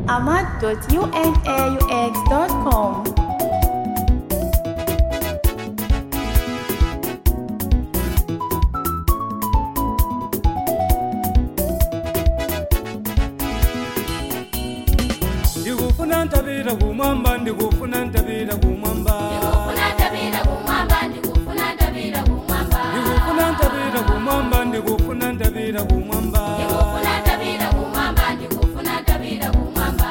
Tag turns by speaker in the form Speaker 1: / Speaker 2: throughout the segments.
Speaker 1: ahmad.unaux.com.
Speaker 2: ndikufuna ntabira kumwamba ndikufuna ntabira kumwamba ndikufuna ntabira kumwamba ndikufuna ntabira kumwamba ndikufuna ntabira kumwamba ndikufuna ntabira kumwamba ndikufuna ntabira kumwamba ndikufuna ntabira kumwamba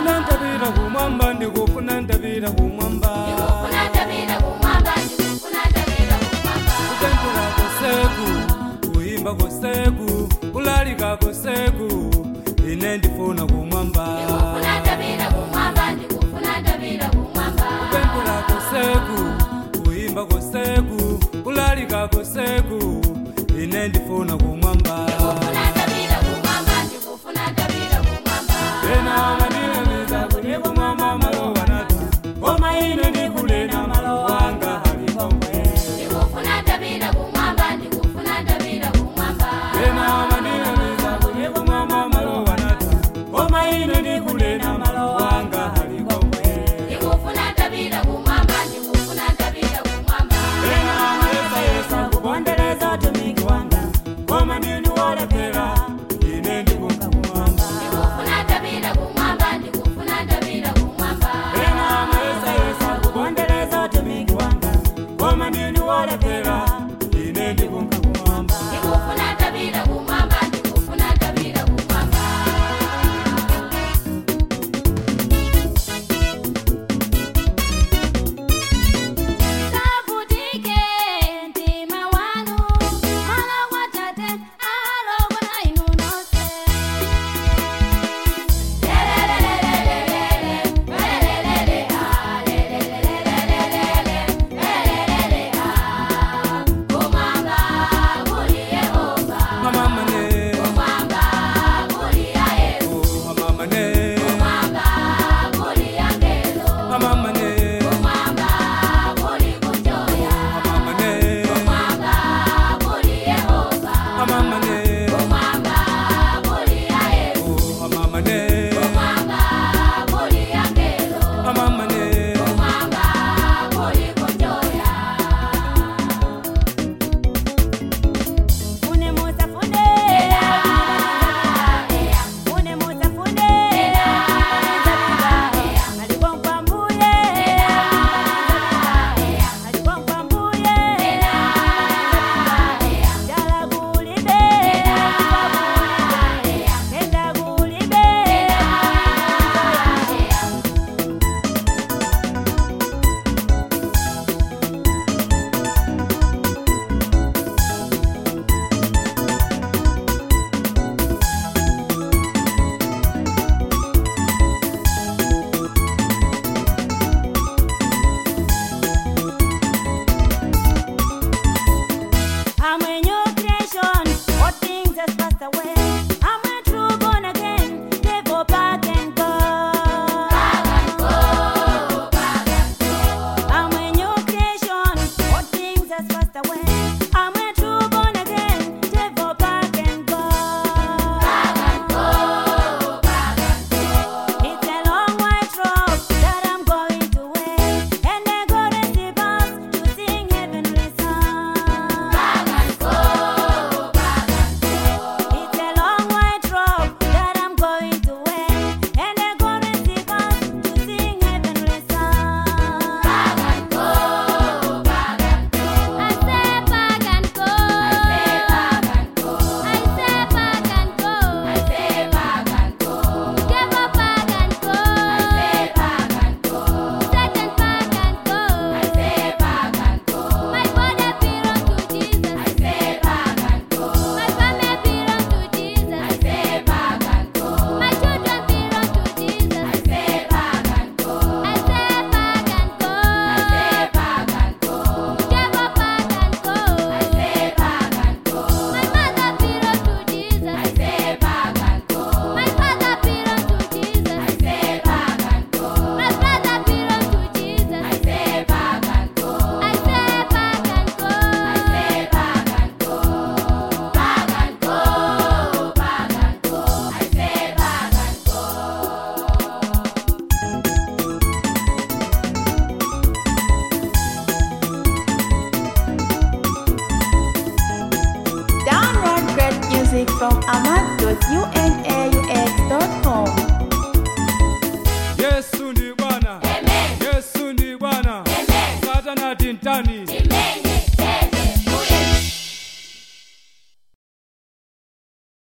Speaker 2: kutentula koseku kuyimba koseku kulalika koseku ine ndifuna kumwamba kupempula koseku kuyimba koseku kulalika koseku ine ndifuna kumwamba ena manilemiza kuli kumwamba malo wanata koma ine ndikulena malo wanga halikomwe ena manilemiza kuli kumwamba malo wanata koma ine ndikulena malo wanga halikomwe ena mayesayesa kupondereza utumiki wanga koma ndine
Speaker 1: music from amad.unaux.com.
Speaker 2: yesu ndi bwana yesu ndi bwana satana tintani